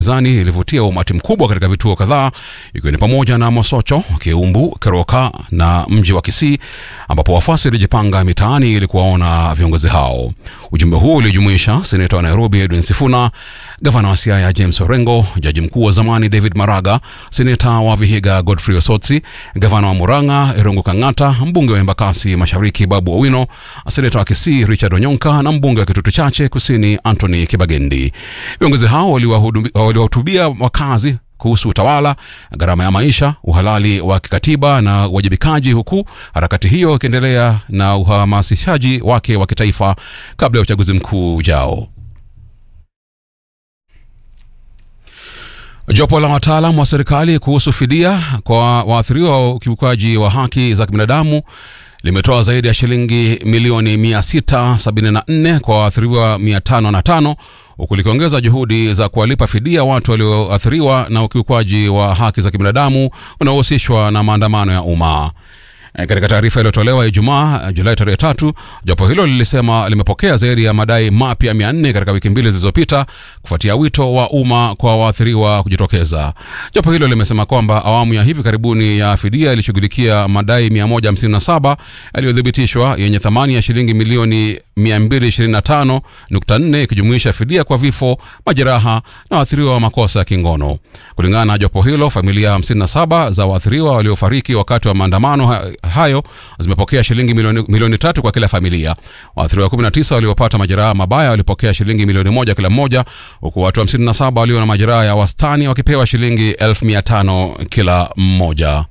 zani ilivutia umati mkubwa katika vituo kadhaa ikiwa ni pamoja na Mosocho, Kiumbu, Keroka na mji wa Kisii ambapo wafuasi walijipanga mitaani ili kuwaona viongozi hao. Ujumbe huo ulijumuisha seneta wa Nairobi Edwin Sifuna, gavana wa Siaya James Orengo, jaji mkuu wa zamani David Maraga, seneta wa Vihiga Godfrey Osotsi, gavana wa Murang'a Irungu Kang'ata, mbunge wa Embakasi Mashariki Babu Owino, seneta wa Kisii Richard Onyonka na mbunge wa Kitutu Chache Kusini Anthony Kibagendi. Viongozi hao waliwahutubia wakazi kuhusu utawala, gharama ya maisha, uhalali wa kikatiba na uwajibikaji, huku harakati hiyo ikiendelea na uhamasishaji wake wa kitaifa kabla ya uchaguzi mkuu ujao. Jopo la wataalam wa serikali kuhusu fidia kwa waathiriwa wa ukiukaji wa haki za kibinadamu limetoa zaidi ya shilingi milioni 674 kwa waathiriwa 505 huku likiongeza juhudi za kuwalipa fidia watu walioathiriwa na ukiukwaji wa haki za kibinadamu unaohusishwa na maandamano ya umma. Katika taarifa iliyotolewa Ijumaa Julai tarehe tatu, jopo hilo lilisema limepokea zaidi ya madai mapya mia nne katika wiki mbili zilizopita kufuatia wito wa umma kwa waathiriwa kujitokeza. Jopo hilo limesema kwamba awamu ya hivi karibuni ya fidia ilishughulikia madai 157 yaliyothibitishwa yenye thamani ya shilingi milioni 225.4 ikijumuisha fidia kwa vifo, majeraha na waathiriwa wa makosa ya kingono. Kulingana na jopo hilo, familia 57 za waathiriwa waliofariki wakati wa maandamano hayo zimepokea shilingi milioni, milioni tatu kwa kila familia. Waathiriwa 19 waliopata majeraha mabaya walipokea shilingi milioni moja kila mmoja, huku watu 57 walio na majeraha ya wastani wakipewa shilingi elfu mia tano kila mmoja.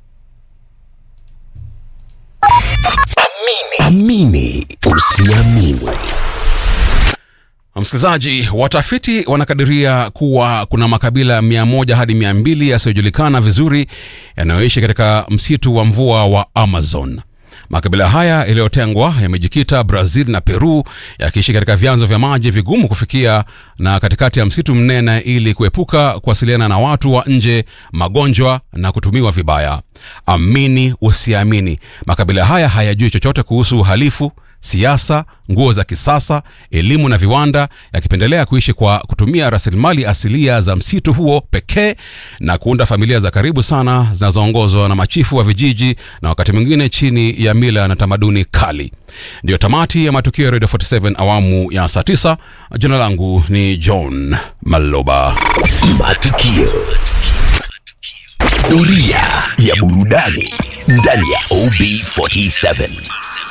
Amini usiamini. Msikilizaji, watafiti wanakadiria kuwa kuna makabila mia moja hadi mia mbili yasiyojulikana vizuri yanayoishi katika msitu wa mvua wa Amazon. Makabila haya yaliyotengwa yamejikita Brazil na Peru, yakiishi katika vyanzo vya maji vigumu kufikia na katikati ya msitu mnene, ili kuepuka kuwasiliana na watu wa nje, magonjwa na kutumiwa vibaya. Amini usiamini, makabila haya hayajui chochote kuhusu uhalifu siasa, nguo za kisasa, elimu na viwanda, yakipendelea kuishi kwa kutumia rasilimali asilia za msitu huo pekee na kuunda familia za karibu sana zinazoongozwa na machifu wa vijiji na wakati mwingine chini ya mila na tamaduni kali. Ndiyo tamati ya matukio ya Radio 47 awamu ya saa 9. Jina langu ni John Maloba. Matukio. Doria ya burudani ndani ya OB47.